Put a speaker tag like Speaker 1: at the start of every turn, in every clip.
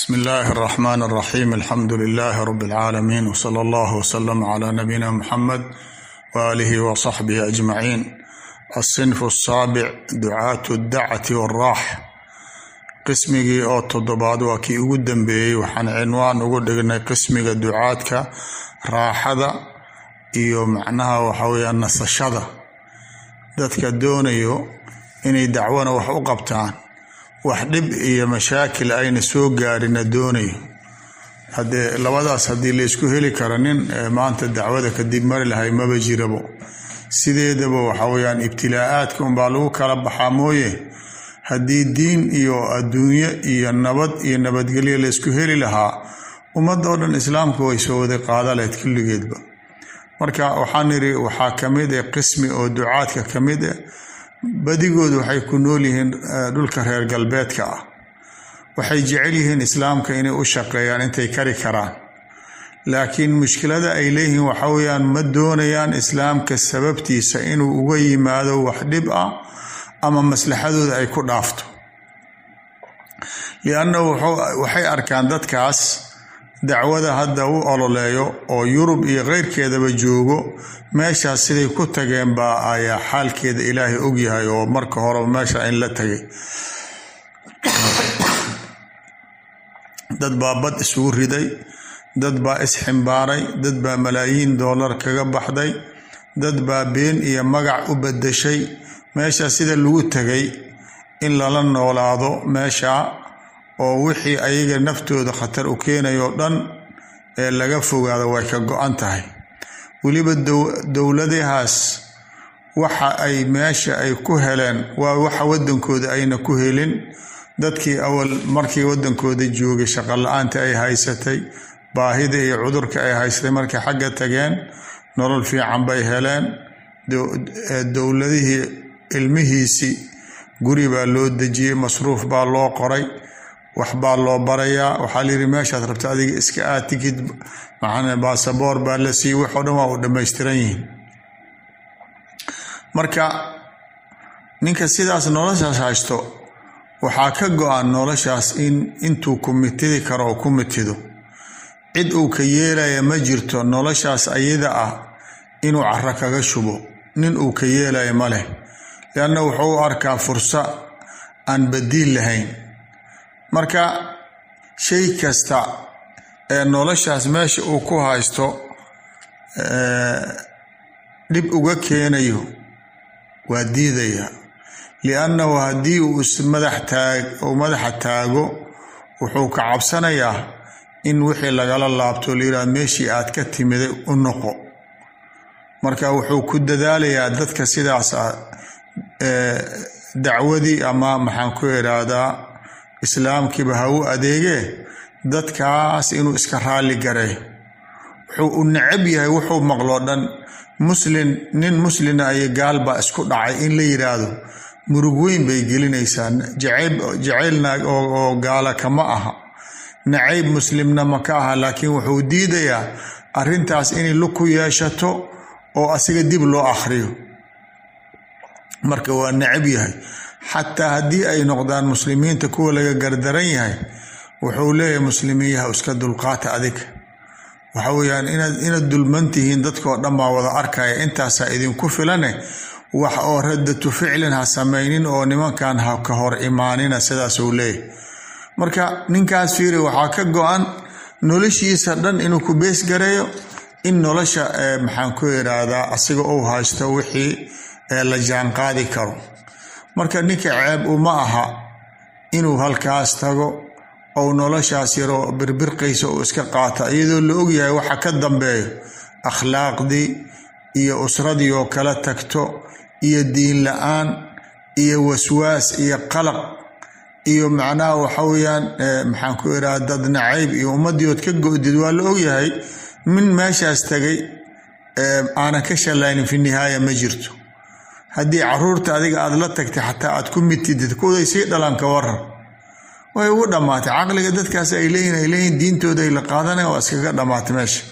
Speaker 1: bsmi illaahi اraxmaan اraxiim alxamdu lilaahi rab اlcaalamiin wsala allah wslama cla nabiyina muxamed waaalihi wasaxbihi ajmaciin asinfu asaabic ducaatu dacati wاraax qismigii oo toddobaad waa kii ugu dambeeyey waxaan cinwaan ugu dhignay qismiga ducaadka raaxada iyo macnaha waxa weeyaan nasashada dadka doonayo inay dacwana wax u qabtaan wax dhib iyo mashaakil ayna soo gaarina doonayo haddee labadaas haddii laysku heli karo nin maanta dacwada kadib mari lahay maba jirabo sideedaba waxa weyaan ibtilaa-aadka unbaa lagu kala baxaa mooye haddii diin iyo adduunyo iyo nabad iyo nabadgelyo laysku heli lahaa ummadda oo dhan islaamku way soo wada qaada lahayd kulligeedba marka waxaan niri waxaa kamid ah qismi oo ducaadka ka mid ah badigood waxay ku nool yihiin dhulka reer galbeedka ah waxay jecel yihiin islaamka inay u shaqeeyaan intay kari karaan laakiin mushkilada ay leeyihiin waxa weyaan ma doonayaan islaamka sababtiisa inuu uga yimaado wax dhib ah ama maslaxadooda ay ku dhaafto liannahu waxay arkaan dadkaas dacwada hadda u ololeeyo oo yurub iyo keyrkeedaba joogo meeshaas siday ku tageen baa ayaa xaalkeeda ilaahay ogyahay oo marka horeba meesha in la tagay dad baa bad isugu riday dad baa isximbaaray dad baa malaayiin doolar kaga baxday dad baa been iyo magac u badashay meesha sida lagu tegay in lala noolaado meesha oo wixii ayaga naftooda khatar u keenayoo dhan ee laga fogaado way ka go-an tahay weliba dowladahaas waxa ay meesha ay ku heleen waa waxa wadankooda ayna ku helin dadkii awal markii wadankooda joogay shaqo la-aanta ay haysatay baahida iyo cudurka ay haysatay markay xagga tageen nolol fiican bay heleen dowladihii ilmihiisii guri baa loo dejiyey masruuf baa loo qoray waxbaa loo barayaa waxaa layidhi meeshaad rabta adiga iska aad tikid maxaa baasaboor baa la siiyey waxoo dhan waa u dhammaystiran yihiin marka ninka sidaas noloshaas haysto waxaa ka go-an noloshaas in intuu kumitidi karo oo ku mitido cid uu ka yeelaya ma jirto noloshaas ayada ah inuu caro kaga shubo nin uu ka yeelaya ma leh lianna wuxuu u arkaa fursa aan badiil lahayn marka shay kasta ee noloshaas meesha uu ku haysto dhib uga keenayo waa diidaya liannahu haddii uu ismadax taag uu madaxa taago wuxuu ka cabsanayaa in wixii lagala laabto layidhaha meeshii aad ka timiday u noqo marka wuxuu ku dadaalayaa dadka sidaas ah dacwadii ama maxaan ku idhaahdaa islaamkiiba ha u adeegee dadkaas inuu iska raalli gareeyo wuxuu u necab yahay wuxuu maqloo dhan muslin nin muslina iyo gaal baa isku dhacay in la yidhaahdo murug weyn bay gelinaysaa jacaylna oo gaala kama aha nacayb muslimna ma ka aha laakiin wuxuu diidayaa arrintaas inay lug ku yeeshato oo asiga dib loo akhriyo marka waa necab yahay xataa haddii ay noqdaan muslimiinta kuwa laga gardaran yahay wuxuu leeyahay muslimiinyaha iska dulqaata adiga waxa weyaan inaad dulman tihiin dadkoo dhan baa wada arkaya intaasaa idinku filane wax oo radatu ficlin ha samaynin oo nimankan ha ka hor imaanina sidaasuu leeyahay marka ninkaas fiiri waxaa ka go-an noloshiisa dhan inuu ku beesgareeyo in nolosha maxaan ku idhaahdaa asiga uu haysto wixii la jaanqaadi karo marka ninka ceeb uma aha inuu halkaas tago ou noloshaas yaroo birbirqaysa uu iska qaata iyadoo la ogyahay waxa ka dambeeyo akhlaaqdii iyo usradii oo kala tagto iyo diin la-aan iyo waswaas iyo qalaq iyo macnaha waxa weyaan maxaan ku idhaha dad nacayb iyo ummadiood ka go-did waa la ogyahay min meeshaas tagay aanan ka shalaynin fi nihaaya ma jirto haddii caruurta adiga aada la tagtay xataa aad ku mitidid kuday sii dhalan ka waran way ugu dhammaatay caqliga dadkaas ay leeyihin ay leeyihin diintooda ay la qaadanaya waa iskaga dhammaatay meesha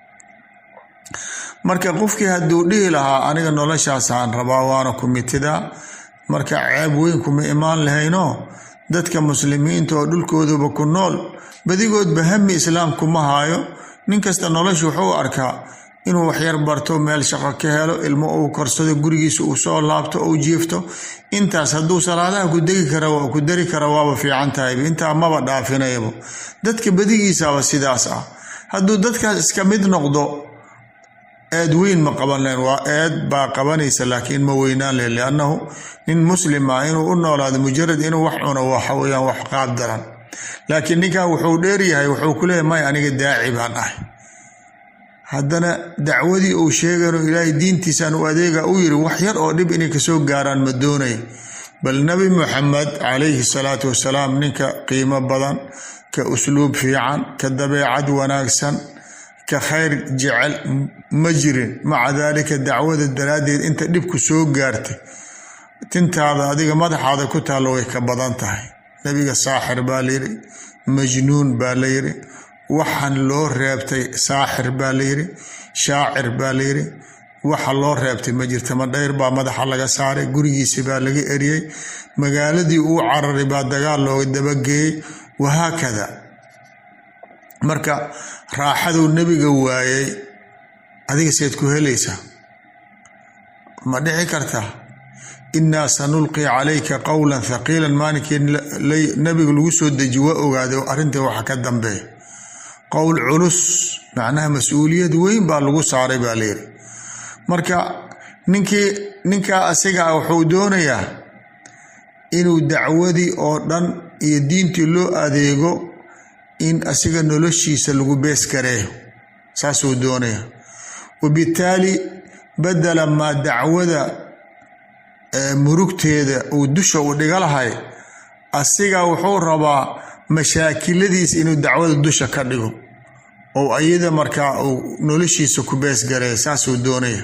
Speaker 1: marka qofkii hadduu dhihi lahaa aniga noloshaasaan rabaa waana ku mitidaa marka ceeb weyn kuma imaan lahayno dadka muslimiinta oo dhulkooduba ku nool badigoodba hami islaamkuma haayo nin kasta nolosha wuxuu arkaa inuu waxyar barto meel shaqo ka helo ilmo uu korsado gurigiisa uu soo laabto ou jiifto intaas hadduu salaadaha ku degi kara ku dari kara waaba fiican tahayba intaa maba dhaafinayabo dadka badigiisaaba sidaas ah hadduu dadkaas iska mid noqdo eed weyn ma qaban leen waa eed baa qabanaysa laakiin ma weynaan leen liannahu nin muslim ah inuu u noolaado mujarad inuu wax cuno waxa weyaan wax qaab daran laakiin ninkan wuxuu dheeryahay wuxuu ku leeyahy may aniga daaci baan ahay haddana dacwadii uu sheegano ilaahay diintiisaan u adeega u yiri wax yar oo dhib inay kasoo gaaraan ma doonay bal nabi muxamed calayhi salaatu wasalaam ninka qiimo badan ka usluub fiican ka dabeecad wanaagsan ka khayr jecel ma jirin maca daalika dacwada daraaddeed inta dhibku soo gaartay tintaada adiga madaxaada ku taallo way ka badan tahay nebiga saaxir baa layidhi majnuun baa layidhi waxaan loo reebtay saaxir baa layidhi shaacir baa layidhi waxa loo reebtay ma jirta madhayr baa madaxa laga saaray gurigiisi baa laga eriyey magaaladii uu cararay baa dagaal looga dabageeyey wahaakada marka raaxaduu nebiga waayey adiga seed ku helaysaa ma dhici kartaa innaa sanulqi calayka qowlan thaqiilan maalinkii nebiga lagu soo deji waa ogaaday arrintai waxa ka dambeeya qowl culus macnaha mas-uuliyad weyn baa lagu saaray baa layidhi marka ninkii ninkaa asiga ah wuxuu doonayaa inuu dacwadii oo dhan iyo diintii loo adeego in asiga noloshiisa lagu bees gareeyo saasuu doonaya wabittaali badala maa dacwada murugteeda uu dusha u dhiga lahay asiga wuxuu rabaa mashaakiladiis inuu dacwada dusha ka dhigo oo ayada markaa uu noloshiisa ku beesgareeya saasuu doonaya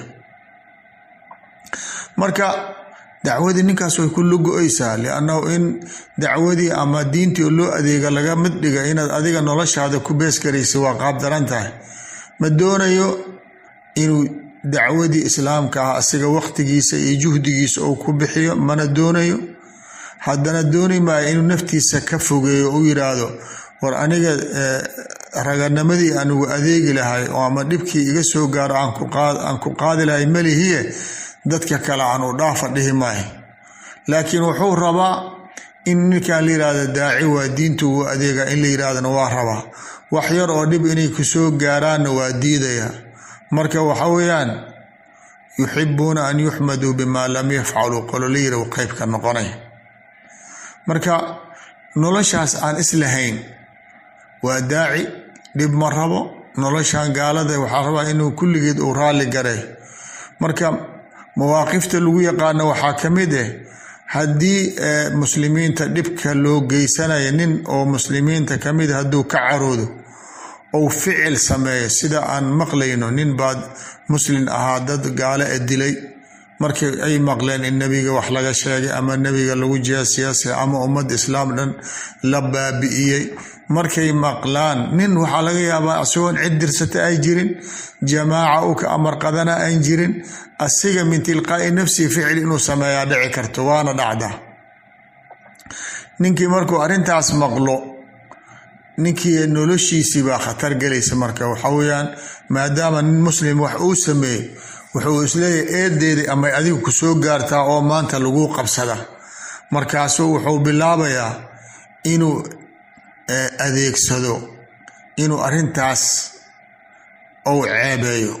Speaker 1: marka dacwadii ninkaas way ku lugo-aysaa liannahu in dacwadii ama diintii loo adeega laga mid dhiga inaad adiga noloshaada ku beesgaraysa waa qaab daran tahay ma doonayo inuu dacwadii islaamka ah asiga waqtigiisa iyo juhdigiisa uu ku bixiyo mana doonayo haddana dooni maayo inuu naftiisa ka fogeeyo u yiraahdo war aniga raganimadii anugu adeegi lahay oo ama dhibkii iga soo gaaro aan ku qaadi lahay malihiye dadka kale aan u dhaafa dhihi maayo laakiin wuxuu rabaa in ninkan la yirahdo daaci waa diintu uu adeega in la yirahdana waa rabaa wax yar oo dhib inay kusoo gaaraanna waa diidaya marka waxa weeyaan yuxibuuna an yuxmaduu bimaa lam yafcaluu qololayira qeybka noqonay marka noloshaas aan islahayn waa daaci dhib ma rabo noloshan gaalada waxaa rabaa inuu kulligeed uu raalli garay marka mawaaqifta lagu yaqaano waxaa ka mid ah haddii muslimiinta dhibka loo geysanaya nin oo muslimiinta ka mid hadduu ka caroodo ou ficil sameeyo sida aan maqlayno nin baad muslin ahaa dad gaale e dilay markii ay maqleen in nebiga wax laga sheegay ama nebiga lagu jeesiyaasay ama ummad islaam dhan la baabi'iyey markay maqlaan nin waxaa laga yaabaa isagoon cid dirsata ay jirin jamaaca u ka amar qadana aan jirin asiga min tilqaa'i nafsihi ficil inuu sameeyaa dhici karto waana dhacda ninkii markuu arrintaas maqlo ninkii noloshiisii baa khatar gelaysa marka waxa weyaan maadaama nin muslim wax uu sameeyey wuxuu isleeyahay eedeedii amay adigu ku soo gaartaa oo maanta lagu qabsada markaasuu wuxuu bilaabayaa inuu adeegsado inuu arrintaas ou ceebeeyo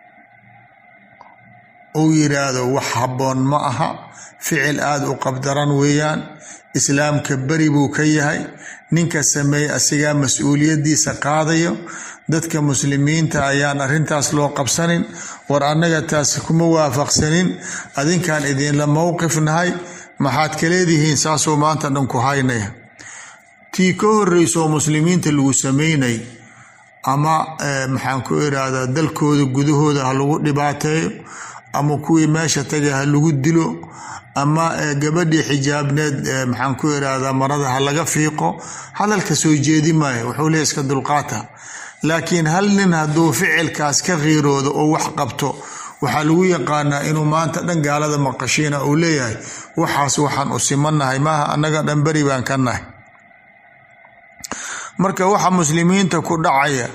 Speaker 1: uu yiraahdo wax habboon ma aha ficil aada u qabdaran weeyaan islaamka beri buu ka yahay ninka sameeye asigaa mas-uuliyadiisa qaadayo dadka muslimiinta ayaan arrintaas loo qabsanin war annaga taas kuma waafaqsanin adinkaan idinla mowqif nahay maxaad ka leedihiin saasuu maanta dhan ku haynaya tii ka horreysoo muslimiinta lagu sameynay ama maxaan ku irahdaa dalkooda gudahooda ha lagu dhibaateeyo ama kuwii meesha tagay ha lagu dilo ama gabadhii xijaabneed maxaan ku irahdaa marada ha laga fiiqo hadalka soo jeedi maayo wuxuu leey iska dulqaata laakiin hal nin hadduu ficilkaas ka qiiroodo oo wax qabto waxaa lagu yaqaanaa inuu maanta dhan gaalada maqashiina uu leeyahay waxaas waxaan u simannahay maaha annaga dhan beri baan ka nahay marka waxa muslimiinta ku dhacaya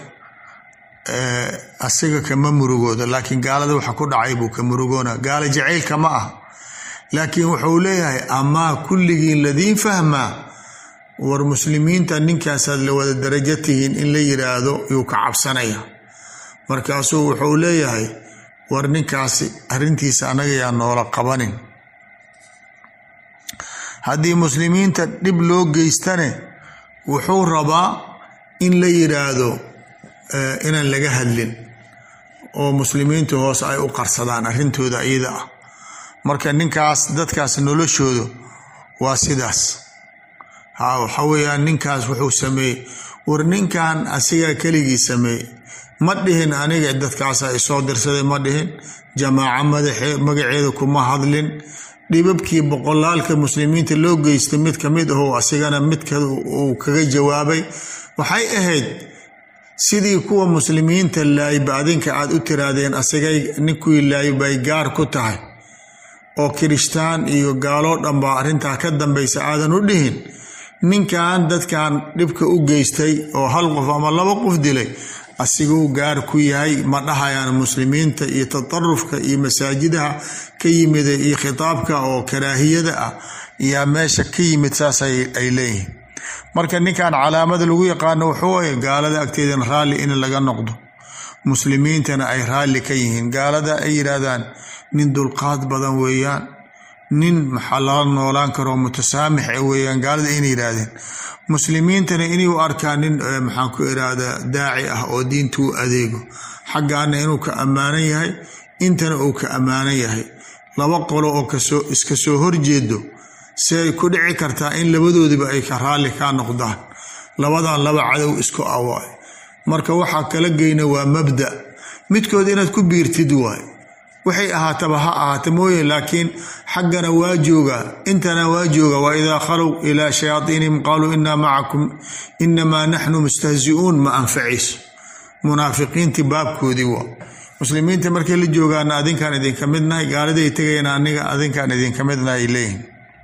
Speaker 1: asiga kama murugooda laakiin gaalada waxa ku dhacay buu ka murugoona gaala jacaylka ma ah laakiin wuxuu leeyahay amaa kulligiin ladiin fahmaa war muslimiinta ninkaasaad la wada darajo tihiin in la yiraahdo yuu ka cabsanaya markaasuu wuxuu leeyahay war ninkaasi arrintiisa annaga yaa noola qabanin haddii muslimiinta dhib loo geystane wuxuu rabaa in la yiraahdo inaan laga hadlin oo muslimiinta hoose ay u qarsadaan arrintooda iyada ah marka ninkaas dadkaas noloshooda waa sidaas ha waxa weeyaan ninkaas wuxuu sameeyey war ninkan asigaa keligii sameeyey ma dhihin aniga dadkaasa isoo dirsaday ma dhihin jamaaco madaxee magaceeda kuma hadlin dhibabkii boqolaalka muslimiinta loo geystay mid ka mid ahoo asigana midka uu kaga jawaabay waxay ahayd sidii kuwa muslimiinta laayba adinka aad u tiraahdeen asigay ninkii laay bay gaar ku tahay oo kirishtaan iyo gaaloo dhan baa arrintaa ka dambaysa aadan u dhihin ninkan dadkan dhibka u geystay oo hal qof ama laba qof dilay asiguu gaar ku yahay ma dhahayaan muslimiinta iyo tatarufka iyo masaajidaha ka yimida iyo khitaabka oo karaahiyada ah yaa meesha ka yimid saas ay leeyihiin marka ninkan calaamada lagu yaqaano wuxuu waye gaalada agteedana raalli in laga noqdo muslimiintana ay raalli ka yihiin gaalada ay yidhaahdaan nin dulqaad badan weeyaan nin maxaa lala noolaan karoo mutasaamix weeyaan gaalada inay yidhaahdeen muslimiintana inay u arkaan nin maxaan ku irahdaa daaci ah oo diinta u adeego xaggaana inuu ka ammaanan yahay intana uu ka ammaanan yahay laba qolo oo kasoo iska soo horjeedo si ay ku dhici kartaa in labadoodiba ay ka raalli kaa noqdaan labadan laba cadow isku awaayo marka waxaa kala geyna waa mabda midkood inaad ku biirtid waay waxay ahaataba ha ahaata mooye laakiin xaggana waa joogaa intana waa jooga wa idaa khalow ilaa shayaaiinihim qaaluu inaa macakum inamaa naxnu mustahzi'uun ma anfacayso munaafiqiintii baabkoodii waa muslimiinta markay la joogaana adinkaan idinka midnahay gaaliday tegayna aniga adinkaan idinka midnahay leeyihin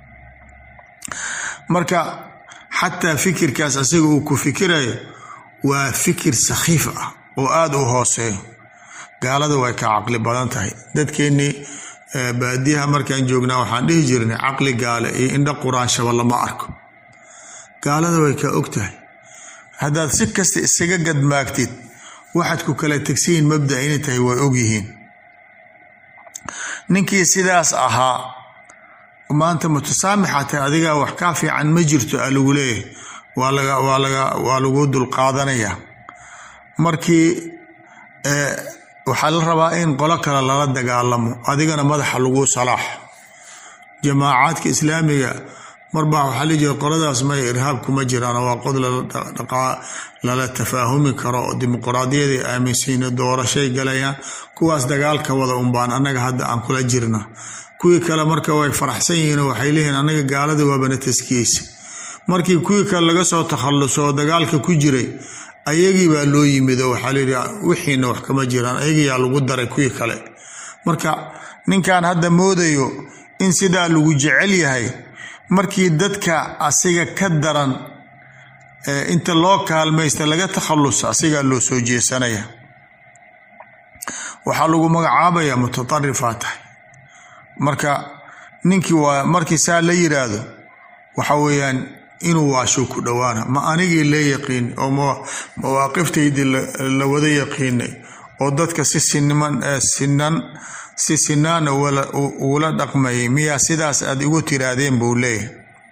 Speaker 1: marka xataa fikirkaas asaga uu ku fikirayo waa fikir sakhiif ah oo aada u hooseeyo gaalada way ka caqli badan tahay dadkeennii baadiyaha markaan joognaa waxaan dhihi jirnay caqli gaale iyo indho quraanshaba lama arko gaalada way kaa og tahay haddaad si kasta isaga gadmaagtid waxaad ku kala tegsiyiin mabda inay tahay way ogyihiin ninkii sidaas ahaa maanta mutasaamixatay adigaa wax kaa fiican ma jirto a lagu leeyahay waa laga waa laga waa lagu dulqaadanayaa markii waxaa la rabaa in qolo kale lala dagaalamo adigana madaxa lagu salaaxo jamaacaadka islaamiga marbaa waxaa la jira qoladaas may irhaab kuma jiraan waa qod lala tafaahumi karo oo dimuqraadiyaday aaminsiino doorashay galayaan kuwaas dagaalka wada unbaan annaga hadda aan kula jirna kuwii kale marka way faraxsan yihiinoo waxay leeyihiin annaga gaalada waabana taskiyeysa markii kuwii kale laga soo takhalluso oo dagaalka ku jiray ayagii baa loo yimid oo waxaa layidhi wixiina wax kama jiraan ayagiyaa lagu daray kuwii kale marka ninkan hadda moodayo in sidaa lagu jecel yahay markii dadka asiga ka daran inta loo kaalmaysta laga takhallusa asigaa loo soo jeesanaya waxaa lagu magacaabayaa mutatarifaa tahay marka ninkii waa markii saa la yiraahdo waxa weeyaan inuu waashuu ku dhowaana ma anigii la yaqiin oo mawaaqiftaydi la wada yaqiinay oo dadka si sinan si sinaana ugula dhaqmayay miyaa sidaas aad igu tiraahdeen buu leeyahay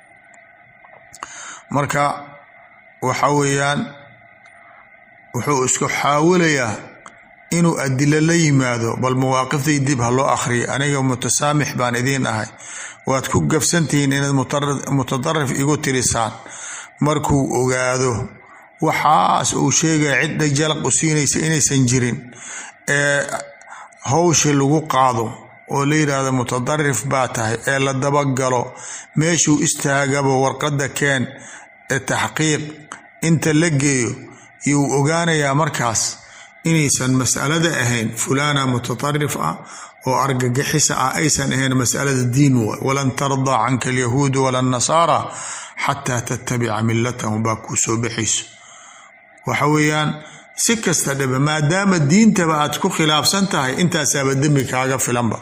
Speaker 1: marka waxa weeyaan wuxuu isku xaawilayaa inuu adilo la yimaado bal mawaaqiftai dib ha loo akhriya aniga mutasaamix baan idiin ahay waad ku gafsantihiin inaad mutadarif igu tirisaan markuu ogaado waxaas uu sheegaya cidda jalaq u siinaysa inaysan jirin ee hawsha lagu qaado oo la yidhaahdo mutadarif baa tahay ee la dabagalo meeshuu istaagaba warqadda keen ee taxqiiq inta la geeyo yuu ogaanayaa markaas inaysan masalada ahayn fulaana mutatarif ah oo argagixisa ah aysan ahayn masalada diin waay walan tardaa canka alyahuudu wala nasaara xataa tattabica milatahum baa kuu soo baxayso waxa weeyaan si kasta dhiba maadaama diintaba aad ku khilaafsan tahay intaasaaba dembi kaaga filanba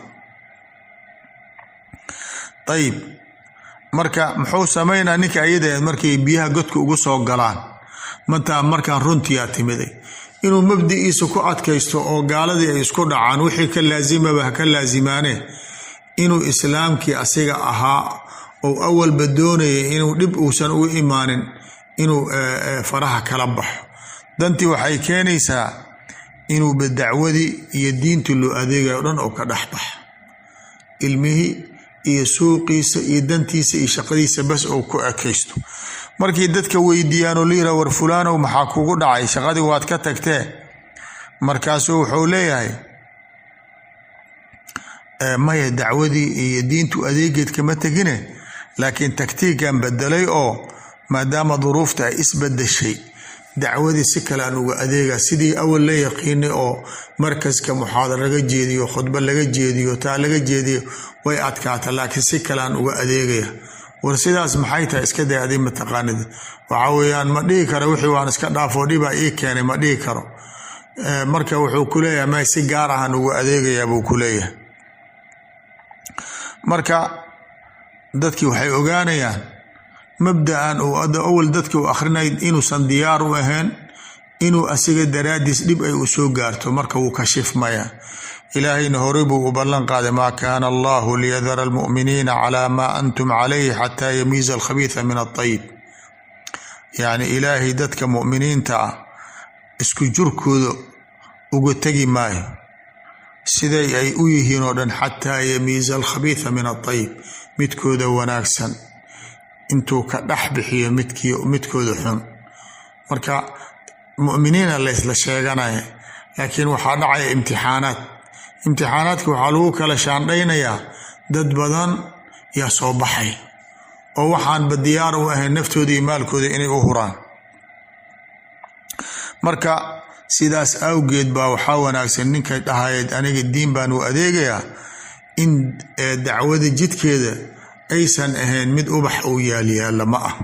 Speaker 1: ayib marka muxuu sameynaa ninka ayada markay biyaha godka ugu soo galaan mataa markaan runtiyaa timiday inuu mabdiciisa ku adkaysto oo gaaladii ay isku dhacaan wixii ka laasimaba ha ka laasimaane inuu islaamkii asiga ahaa ou awalba doonayay inuu dhib uusan ugu imaanin inuu faraha kala baxo dantii waxay keenaysaa inuuba dacwadii iyo diintii loo adeegayo o dhan oo ka dhex baxa ilmihii iyo suuqiisa iyo dantiisa iyo shaqadiisa bas ou ku ekaysto markii dadka weydiiyaanoo layira war fulaanow maxaa kugu dhacay shaqadii waad ka tagtee markaasuu wuxuu leeyahay maya dacwadii iyo diintu adeegeed kama tegine laakiin taktiikan bedelay oo maadaama duruufta ay isbedeshay dacwadii si kale aan uga adeega sidii awal la yaqiinay oo markaska muxaadar laga jeediyo khudbo laga jeediyo taa laga jeediyo way adkaata laakiin si kale aan uga adeegaya war sidaas maxay tahay iska day adi mataqaanid waxa weeyaan ma dhihi karo wixii waan iska dhaafoo dhibaa ii keenay ma dhihi karo marka wuxuu ku leeyahay may si gaar ahaan ugu adeegayaa buu ku leeyahay marka dadkii waxay ogaanayaan mabda'an uu awal dadka u akhrinay inuusan diyaar u ahayn inuu asiga daraadiis dhib ay u soo gaarto marka wuu kashifmaya ilaahayna horey buu u ballan qaaday maa kaana allahu liyadara almu'miniina calaa maa antum calayhi xataa yamiiza alkhabiisa min aطayib yacni ilaahay dadka mu'miniinta ah isku jurkooda uga tegi maayo siday ay u yihiin oo dhan xataa yamiiza alkhabiisa min aطayib midkooda wanaagsan intuu ka dhex bixiyo midkii midkooda xun marka mu'miniina laysla sheeganaya laakiin waxaa dhacaya imtixaanaad imtixaanaadka waxaa lagu kala shaandhaynayaa dad badan yaa soo baxay oo waxaanba diyaar u ahayn naftooda iyo maalkooda inay u huraan marka sidaas awgeed baa waxaa wanaagsan ninkay dhahayeed aniga diin baan u adeegayaa in dacwada jidkeeda aysan ahayn mid ubax uu yaalyaalla ma ah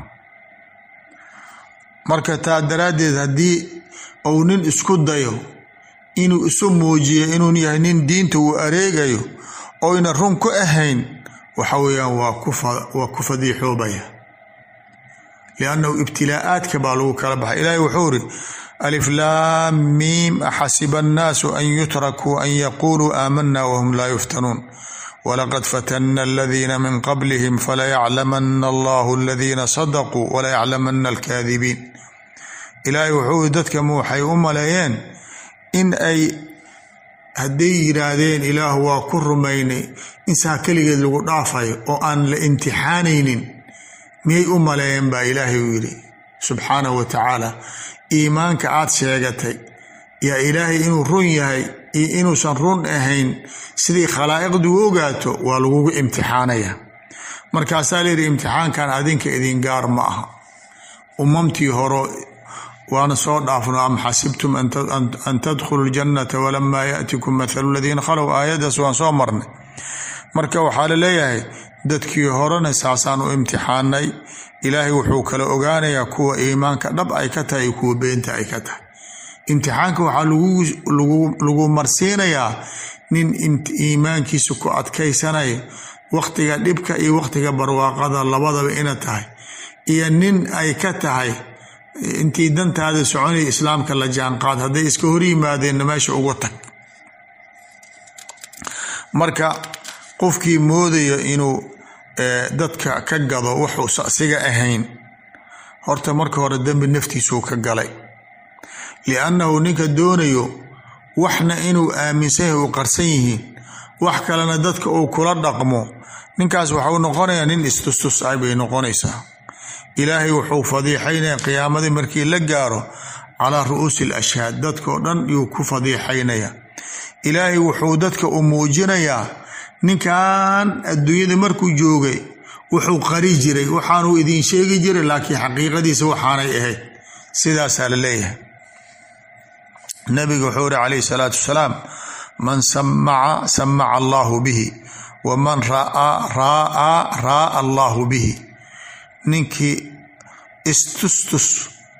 Speaker 1: marka taa daraaddeed haddii uu nin isku dayo inuu isu muujiyo inuu yahay nin diinta uu areegayo oyna run ku ahayn waxa weeyaan waa ku fadiixoobaya liannahu ibtilaa'aadka baa lagu kala baxay ilaahay wuxuu iri alif laam miim axasiba annaasu an yutrakuu an yaquuluu aamanna wahum laa yuftanuun walaqad fatana aladiina min qablihim falayaclamana allahu aladiina sadaquu walayaclamana alkaadibiin ilaahay wuxuu iri dadkama waxay u maleeyeen in ay hadday yiraahdeen ilaah waa ku rumaynay in saa keligeed lagu dhaafayo oo aan la imtixaanaynin miyay u maleeyeen baa ilaahay uu yidhi subxaanahu wa tacaala iimaanka aad sheegatay yaa ilaahay inuu run yahay iyo inuusan run ahayn sidii khalaa'iqdu u ogaato waa lagugu imtixaanaya markaasaa layidhi imtixaankan adinka idin gaar ma aha umamtii horo waana soo dhaafno am xasibtum an tadkhulu ljannata walamaa yaatikum mathalu ladiina khalow aayaddaas waan soo marnay marka waxaa laleeyahay dadkii horena saasaan u imtixaanay ilaahay wuxuu kala ogaanayaa kuwa iimaanka dhab ay ka tahay iyo kuwa beenta ay ka tahay imtixaanka waxaa lagu marsiinayaa nin iimaankiisa ku adkaysanaya wakhtiga dhibka iyo wakhtiga barwaaqada labadaba ina tahay iyo nin ay ka tahay intii dantaada soconaya islaamka la jaanqaad hadday iska hor yimaadeenna meesha uga tag marka qofkii moodayo inuu dadka ka gado wuxuusa asiga ahayn horta marka hore dembi naftiisuu ka galay liannahu ninka doonayo waxna inuu aaminsan yahay u qarsan yihiin wax kalena dadka uu kula dhaqmo ninkaas waxau noqonayaa nin istustus ay bay noqonaysaa ilaahay wuxuu fadiixaynaya qiyaamadii markii la gaaro calaa ru'uusi al ashhaad dadkao dhan yuu ku fadiixaynaya ilaahay wuxuu dadka u muujinayaa ninkan adduunyada markuu joogay wuxuu qari jiray waxaanuu idiin sheegi jiray laakiin xaqiiqadiisa waxaanay ahayd sidaasaa la leeyahay nabiga wuxuu iri calayhi salaatu wasalaam man samaca samaca allaahu bihi waman raaa raaa raaa allaahu bihi ninkii istustus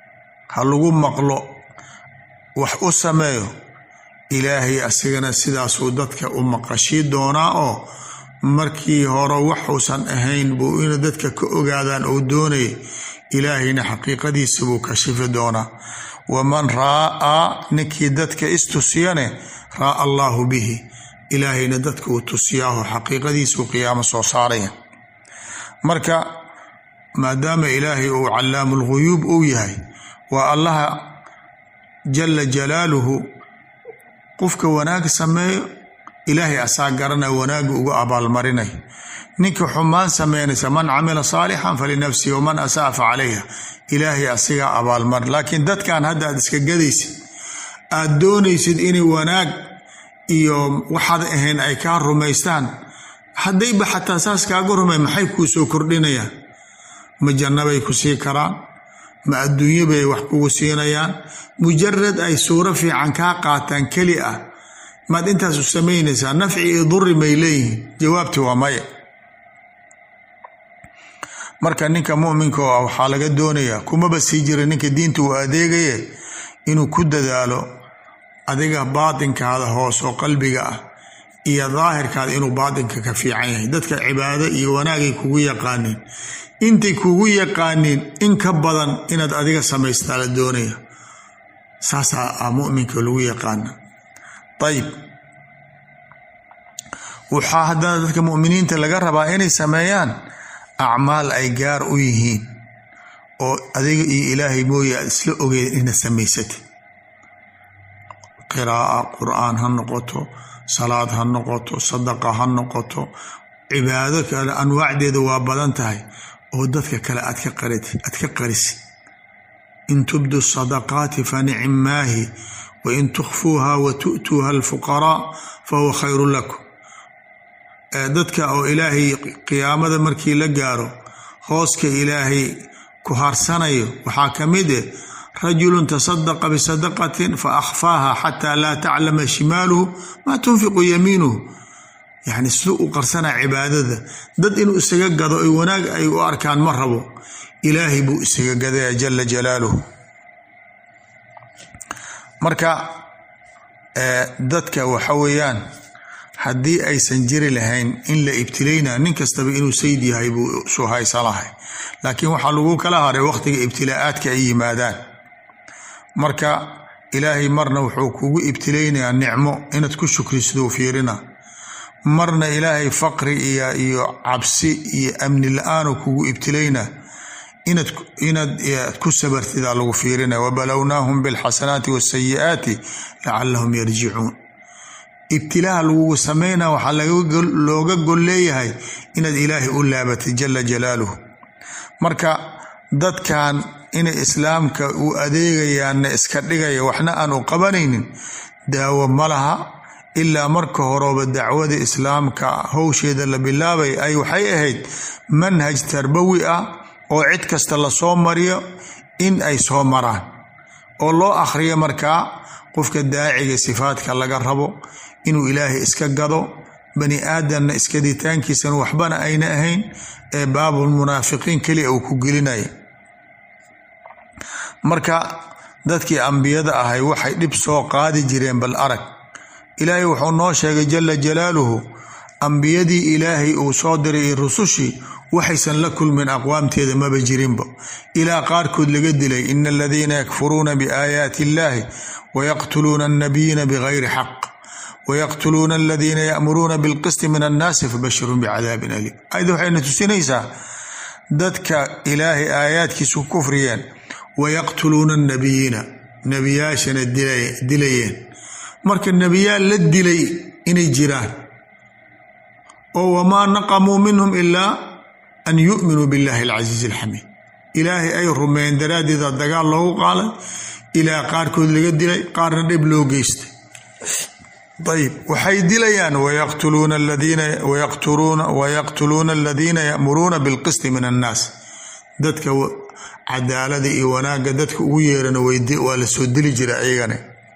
Speaker 1: ha lagu maqlo wax u sameeyo ilaahay asigana sidaasuu dadka u maqashii doonaa oo markii hore waxuusan ahayn buu ina dadka ka ogaadaan uu doonayay ilaahayna xaqiiqadiisa buu kashifi doonaa waman raa'aa ninkii dadka istusiyane raa'a allaahu bihi ilaahayna dadka uu tusiyaaho xaqiiqadiisuu qiyaamo soo saaraya marka maadaama ilaahay uu callaamu lghuyuub uu yahay waa allaha jala jalaaluhu qofka wanaag sameeyo ilaahay asaa garana wanaagga uga abaalmarinay ninka xumaan sameynaysa man camila saalixan falinafsihi waman asaa fa calayha ilaahay asigaa abaalmar laakiin dadkan hadda aad iska gadaysid aad doonaysid inay wanaag iyo waxaad ahayn ay kaa rumaystaan haddayba xataa saas kaaga rumay maxay kuu soo kordhinayaan ma jannabay ku sii karaan ma adduunyo bay wax kugu siinayaan mujarad ay suuro fiican kaa qaataan keli ah maad intaas u samaynaysaa nafci iyo duri may leeyihiin jawaabti waa maya marka ninka muminka oo ah waxaa laga doonayaa kumaba sii jira ninka diinta uu adeegaye inuu ku dadaalo adiga baatinkaada hoos oo qalbiga ah iyo daahirkaada inuu baatinka ka fiican yahay dadka cibaado iyo wanaagay kugu yaqaaniin intay kugu yaqaaniin in ka badan inaad adiga samaystaa la doonaya saasaa ah muminka lagu yaqaana ayib waxaa haddana dadka muminiinta laga rabaa inay sameeyaan acmaal ay gaar u yihiin oo adiga iyo ilaahay mooye aad isla ogeed inaad samaysatid qiraa'a qur-aan ha noqoto salaad ha noqoto sadaqa ha noqoto cibaado kale anwaacdeeda waa badan tahay oo dadka kale aad ka aad ka qarisid in tubdu sadaqaati fa nicim maahi wa in tukhfuuha wa tu'tuuha alfuqaraa fa huwa khayru lakum dadka oo ilaahay qiyaamada markii la gaaro hooska ilaahay ku harsanayo waxaa ka mid eh rajulu tasadaqa bisadaqatin fa akhfaaha xataa laa taclama shimaaluhu maa tunfiqu yamiinuhu yacni siduu u qarsanaa cibaadada dad inuu isaga gado ay wanaag ay u arkaan ma rabo ilaahay buu isaga gadaya jala jalaaluhu marka dadka waxa weeyaan haddii aysan jiri lahayn in la ibtilayna nin kastaba inuu sayd yahay buu soo haysan lahay laakiin waxaa lagu kala haray wakhtiga ibtilaa'aadka ay yimaadaan marka ilaahay marna wuxuu kugu ibtilaynayaa nicmo inaad ku shukrisiduu fiirina marna ilaahay faqri iyo iyo cabsi iyo amni la-aanu kugu ibtilayna inaad inaad ku sabartidaa lagu fiirinaya wabalownaahum bilxasanaati wasayi'aati lacalahum yarjicuun ibtilaaha lagugu samayna waxaa looga gol leeyahay inaad ilaahay u laabatay jala jalaaluhu marka dadkan inay islaamka u adeegayaanna iska dhigaya waxna aan u qabanaynin daawo ma laha ilaa marka horeba dacwada islaamka howsheeda la bilaabay ay waxay ahayd manhaj tarbawi ah oo cid kasta lasoo mariyo in ay soo maraan oo loo akhriyo markaa qofka daaciga sifaadka laga rabo inuu ilaahay iska gado bani aadamna iskaditaankiisana waxbana ayna ahayn ee baabulmunaafiqiin keliya uu ku gelinaya marka dadkii ambiyada ahay waxay dhib soo qaadi jireen bal arag ilaahay wuxuu noo sheegay jala jalaaluhu ambiyadii ilaahay uu soo diray iyo rusushii waxaysan la kulmin aqwaamteeda maba jirinba ilaa qaarkood laga dilay ina aladiina yakfuruuna biaayaati illahi wayaqtuluuna annabiyiina bigayri xaq wayaqtuluuna aladiina ya'muruuna bilqisti min annaasi fabashirun bicadaabin aliim ayada waxayna tusinaysaa dadka ilaahay aayaadkiisu kufriyeen wayaqtuluuna annabiyiina nebiyaashana dilayeen marka nebiyaal la dilay inay jiraan oo wamaa naqamuu minhum ilaa an yu'minuu billahi alcasiizi alxamiid ilaahay ay rumeeyeen daraaddeeda dagaal loogu qaaday ilaa qaarkood laga dilay qaarna dhib loo geystay ayb waxay dilayaan wayaqtuluuna aladiina ya'muruuna bilqisti min annaas dadka cadaalada iyo wanaagga dadka ugu yeerana waa la soo dili jira ayagana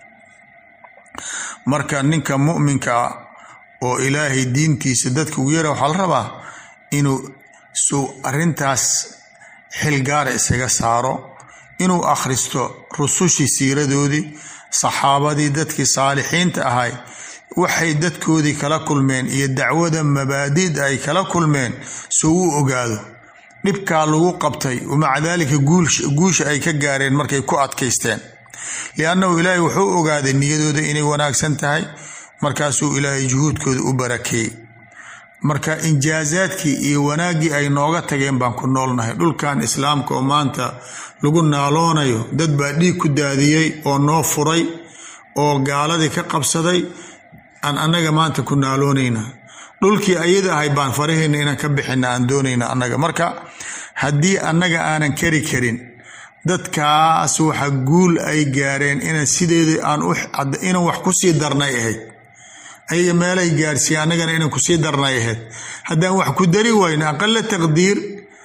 Speaker 1: marka ninka mu'minka oo ilaahay diintiisa dadka ugu yeera waxaa la rabaa inuu suu arintaas xil gaara isaga saaro inuu akhristo rusushii siiradoodii saxaabadii dadkii saalixiinta ahay waxay dadkoodii kala kulmeen iyo dacwada mabaadida ay kala kulmeen soo u ogaado dhibkaa lagu qabtay wamaca daalika guusha ay ka gaareen markay ku adkaysteen liannahu ilaahay wuxuu ogaaday niyadooda inay wanaagsan tahay markaasuu ilaahay juhuudkooda u barakeeyey marka injaazaadkii iyo wanaaggii ay nooga tageen baan ku noolnahay dhulkan islaamka oo maanta lagu naaloonayo dad baa dhiig ku daadiyey oo noo furay oo gaaladii ka qabsaday aan annaga maanta ku naaloonayna dhulkii ayada ahay baan farahayna inaan ka bixina aan doonayna annaga marka haddii annaga aanan kari karin dadkaas waxa guul ay gaareen ina sideedii aan inaan wax kusii darnay ahayd ayaga meelay gaarsiiye annagana inaan kusii darnay ahayd haddaan wax ku dari wayno aqala taqdiir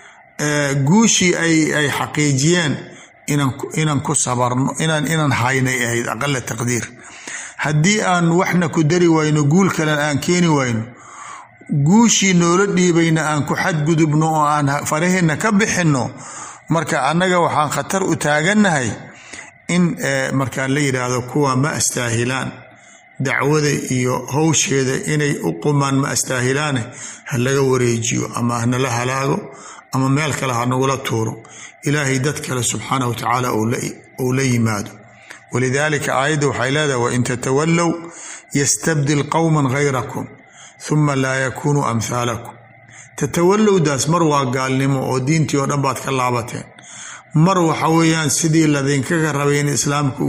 Speaker 1: guushii ay xaqiijiyeen inaan ku sabarno inaan haynay ahayd aqala taqdiir haddii aan waxna ku dari wayno guul kalen aan keeni wayno guushii noola dhiibayna aan ku xadgudubno oo aan faraheenna ka bixinno marka annaga waxaan khatar u taagannahay in markaa la yidhaahdo kuwa ma astaahilaan dacwada iyo howsheeda inay u qumaan ma astaahilaane ha laga wareejiyo ama hanala halaago ama meel kale ha nagula tuuro ilaahay dad kale subxaanah wa tacaala uu la yimaado walidaalika aayadda waxay leedahay wain tatawallow yastabdil qowman hayrakum huma laa yakunuu amhaalakum tatawallowdaas mar waa gaalnimo oo diintii oo dhan baad ka laabateen mar waxa weeyaan sidii ladinkaga rabay in islaamka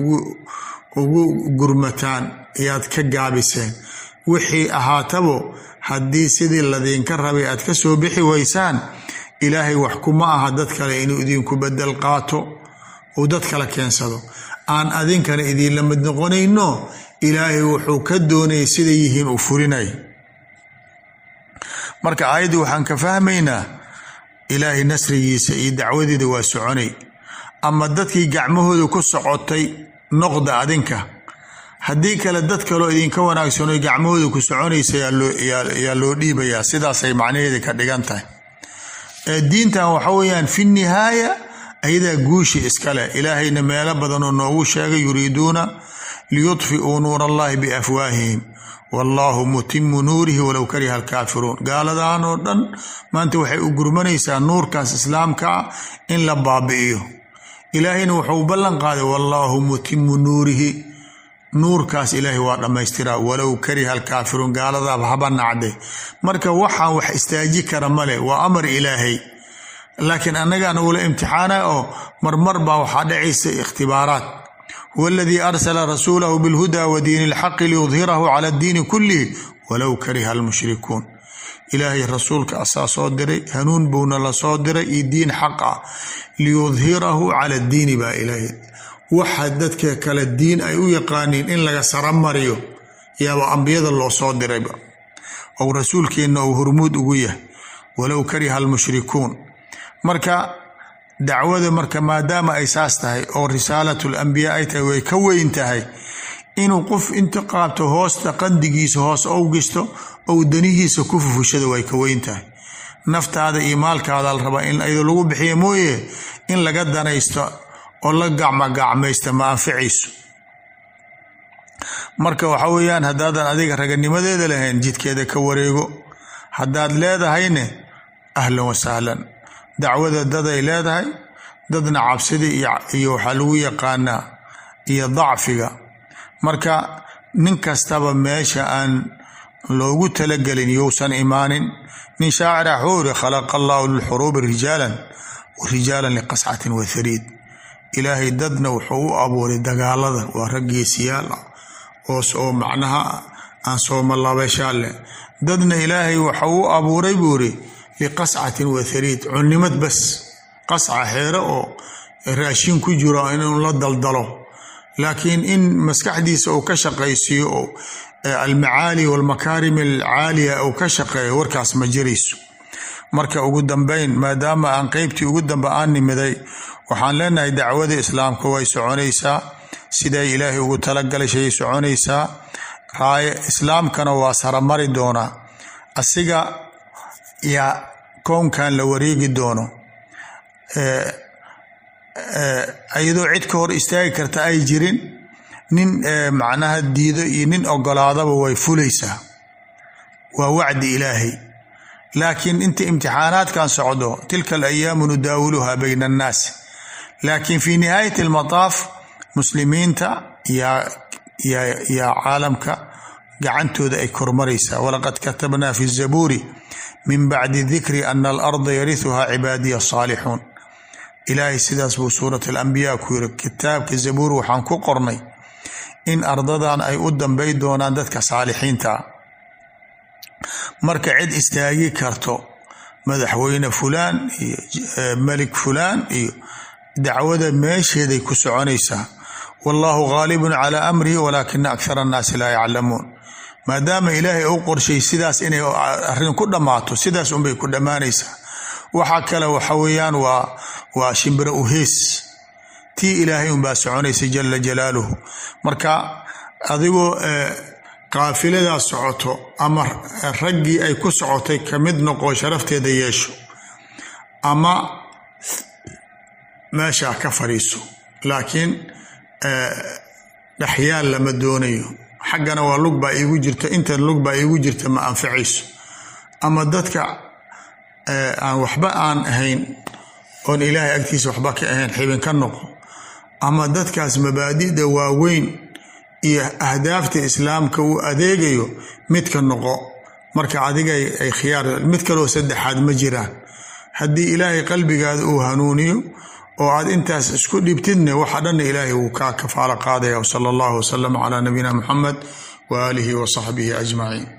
Speaker 1: ugu gurmataan ayaad ka gaabiseen wixii ahaatabo haddii sidii ladinka rabay aad ka soo bixi waysaan ilaahay wax kuma aha dad kale inuu idinku bedel qaato uu dad kale keensado aan adinkana idinla mid noqonayno ilaahay wuxuu ka doonayay siday yihiin uu furinay marka aayaddii waxaan ka fahmaynaa ilaahay nasrigiisa iyo dacwadeeda waa soconay ama dadkii gacmahooda ku socotay noqda adinka haddii kale dad kaloo idinka wanaagsanoo gacmahooda ku soconaysa yaa loo dhiibayaa sidaasay macnaheeda ka dhigan tahay diintan waxa weeyaan fi nihaaya ayadaa guushi iskale ilaahayna meelo badanoo noogu sheegay yuriiduuna liyudfi'uu nuur allahi biafwaahihim wallaahu mutimu nuurihi walow kariha alkaafiruun gaaladan oo dhan maanta waxay u gurmanaysaa nuurkaas islaamka ah in la baabi'iyo ilaahayna wuxuu ballan qaaday wallaahu mutimu nuurihi nuurkaas ilaahay waa dhammaystiraa walow kariha alkaafiruun gaaladaaba haba nacde marka waxaan wax istaaji kara male waa amar ilaahay laakiin annagaan ula imtixaana oo marmar baa waxaa dhacaysa ikhtibaaraat huwa aladii arsala rasuulahu bilhuda wa diini ilxaqi liyudhirahu cala addiini kullihi walow kariha almushrikuun ilaahay rasuulka asaa soo diray hanuun buuna la soo diray iyo diin xaq ah liyudhirahu cala addiini baa ilaahay waxa dadka kale diin ay u yaqaaniin in laga saramariyo yaaba ambiyada loo soo dirayba ou rasuulkeenna uu hormuud ugu yahay walow kariha almushrikuun marka dacwada marka maadaama ay saas tahay oo risaalatu lambiyaa ay tahay way ka weyn tahay inuu qof inta qaabto hoosta qandigiisa hoos ou gisto ou danihiisa ku fufushada way ka weyn tahay naftaada iyo maalkaada la rabaa in ayado lagu bixiya mooye in laga danaysto oo la gacmagacmaysta ma anficayso marka waxa weeyaan haddaadan adiga raganimadeeda lahayn jidkeeda ka wareego haddaad leedahayne ahlan wasahlan dacwada daday leedahay dadna cabsida iyo waxaa lagu yaqaanaa iyo dacfiga marka nin kastaba meesha aan loogu talagelin yousan imaanin nin shaacira xuuri khalaqa allahu lilxuruubi rijaalan wa rijaalan liqascatin wathariid ilaahay dadna wuxuu u abuuray dagaalada waa rag geesiyaal ah oos oo macnaha aan soomalaabashaa leh dadna ilaahay waxau u abuuray buuri liqascatin wathariid cunnimad bas qasca xeere oo raashin ku jiro inuu la daldalo laakiin in maskaxdiisa uu ka shaqaysiiyo oo almacaali walmakaarim alcaaliya uu ka shaqeeyo warkaas ma jirayso marka ugu dambeyn maadaama aan qeybtii ugu dambe aan nimiday waxaan leenahay dacwada islaamka way soconaysaa siday ilaahay ugu talagalay shay soconaysaa raaya islaamkana waa saramari doonaa asiga yaa kownkan la wareegi doono iyadoo cid ka hor istaagi karta ay jirin nin macnaha diido iyo nin ogolaadaba way fulaysaa waa wacdi ilaahay laakiin inta imtixaanaadkan socdo tilka alayaamu nudaawiluha bayna annaas laakiin fi nihaayati almataaf muslimiinta yaa yaa caalamka gacantooda ay kormaraysaa walaqad katabnaa fi zabuuri min bacdi dikri ana alarda yarihuha cibaadiya asaalixuun ilaahay sidaas buu suurat alambiyaa ku yiri kitaabka zabuur waxaan ku qornay in ardadan ay u dambay doonaan dadka saalixiinta ah marka cid istaagi karto madaxweyne fulaan iyo melik fulaan iyo dacwada meesheeday ku soconaysaa wallahu gaalibun calaa amrihi walaakina akhara annaasi laa yaclamuun maadaama ilaahay u qorshay sidaas inay arrin ku dhammaato sidaas unbay ku dhammaanaysaa waxa kale waxa weeyaan waa waa shimbiro uhees tii ilaahay unbaa soconaysa jala jalaaluhu marka adigoo qaafiladaa socoto ama raggii ay ku socotay ka mid noqo sharafteeda yeesho ama meeshaa ka fadhiiso laakiin dhexyaal lama doonayo xaggana waa lug baa iigu jirta intan lug baa iigu jirta ma anficayso ama dadka aan waxba aan ahayn oon ilaahay agtiisa waxba ka ahayn xibin ka noqo ama dadkaas mabaadida waaweyn iyo ahdaafta islaamka uu adeegayo midka noqo marka adiga ay khiyaar mid kaloo saddexaad ma jiraan haddii ilaahay qalbigaada uu hanuuniyo oo aad intaas isku dhibtidne waxa dhanna ilaahay wuu kaa kafaalo qaadaya wsala allahu wasalam calaa nabiyina muxamed waaalihi wa saxbihi ajmaciin